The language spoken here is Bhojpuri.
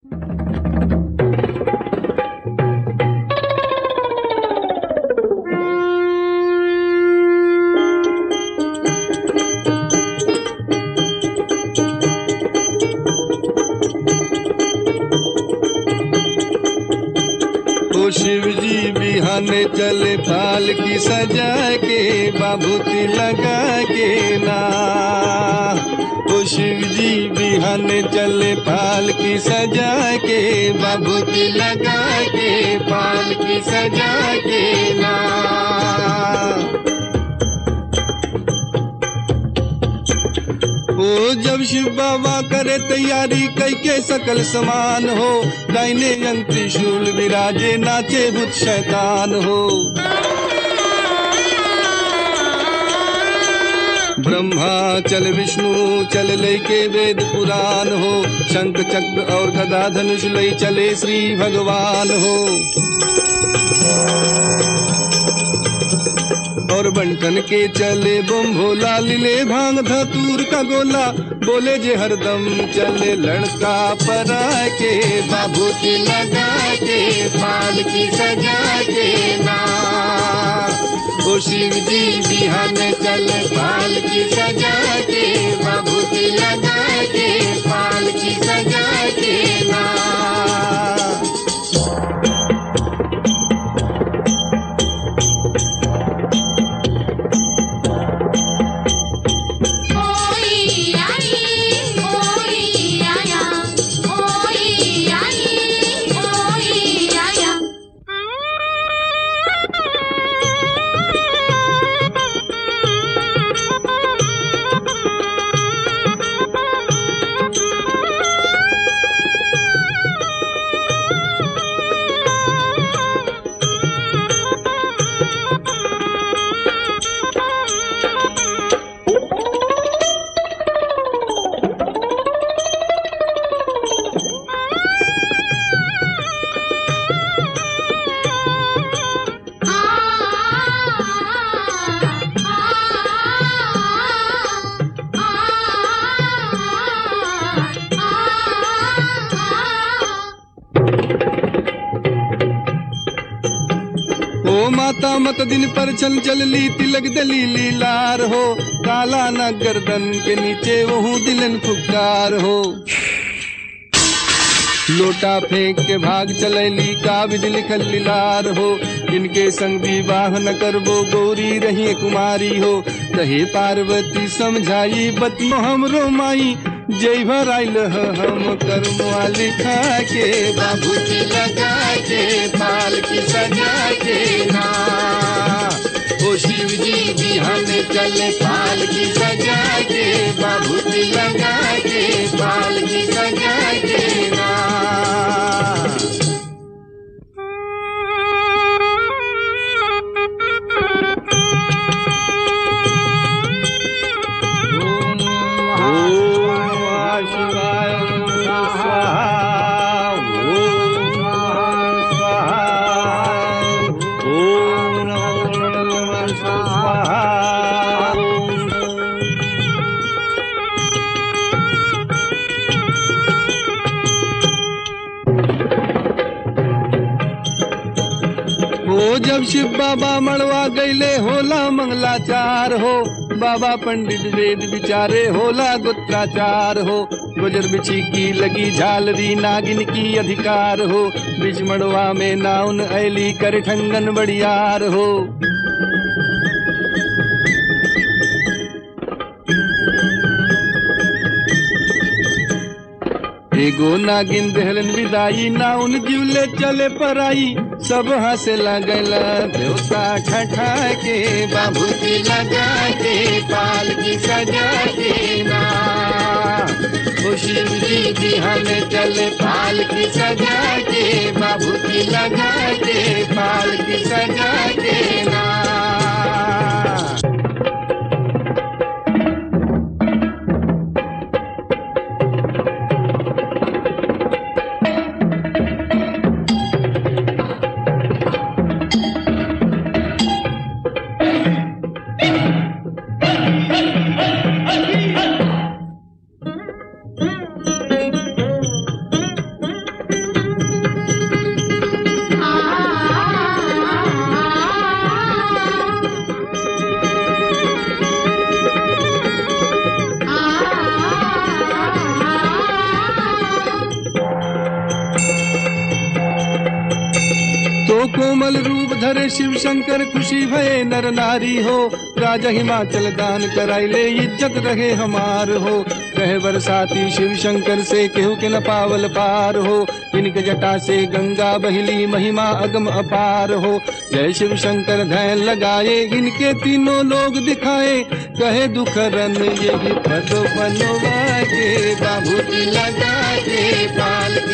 ओ शिव जी बिहाने चले पाल की सजा के बाबूती लगा के ना ओ शिव जी बिहाने चले पाल की सजा के बाबूती लगा के पाल की सजा के ना ओ जब शिव बाबा करे तैयारी कई के सकल समान हो दाहिने अंग त्रिशूल विराजे नाचे भूत शैतान हो ब्रह्मा चल विष्णु चल लय के वेद पुराण हो शंख चक्र और गदा धनुष लय चले श्री भगवान हो और बंटन के चले बम भोला लिले भांग धतूर का गोला बोले जे हरदम चले लड़का परा के बाबूती लगा के पाल की सजा के ना ओ शिव जी बिहान चले पाल की सजा के बाबूती लगा के पाल की सजा के ना ओई आई ओई आया ओई आई ओई आया ओ माता मत दिन पर चल चल ली तिलक दलीली लार हो काला न गर्दन के नीचे वहू दिलन फुकार हो लोटा फेंक के भाग चलैली का विधि लिखल लिलार हो इनके संग विवाह न करबो गौरी रही कुमारी हो कहे पार्वती समझाई बती हमरो माई जय भर आइल ह हम कर्मवा लिखा के बाबूजी लगा के पाल की सजा के ना ओ शिव जी बिहान चले पाल की सजा के बाबूजी लगा के पाल की सजा के ना ओम नमः शिवाय स्वाहा ओम नमः स्वाहा ओम नमः स्वाहा हो जब शिव बाबा मड़वा गईले होला मंगलाचार हो बाबा पंडित वेद विचारे होला गुत्राचार हो गुजर बिछी की लगी झालरी नागिन की अधिकार हो बिच मड़वा में नाउन ऐली कर ठंगन बड़ियार हो एगो नागिन दहलन विदाई नाउन जीवले चले पराई सब हंसे लगल देवता ठठा के बाबूजी लगा के पाल की सजा के ना ओ शिव जी बिहान चले पाल की सजा के बाबूजी लगा के पाल की सजा के ना कोमल रूप धरे शिव शंकर खुशी भये नर नारी हो राजा हिमाचल दान कराइले इज्जत रहे हमार हो कहे बरसाती शिव शंकर से केहू के न पावल पार हो इनके जटा से गंगा बहिली महिमा अगम अपार हो जय शिव शंकर धैन लगाए इनके तीनों लोग दिखाए कहे दुखरन यही पद बनवा के बाबूती लगा के पाल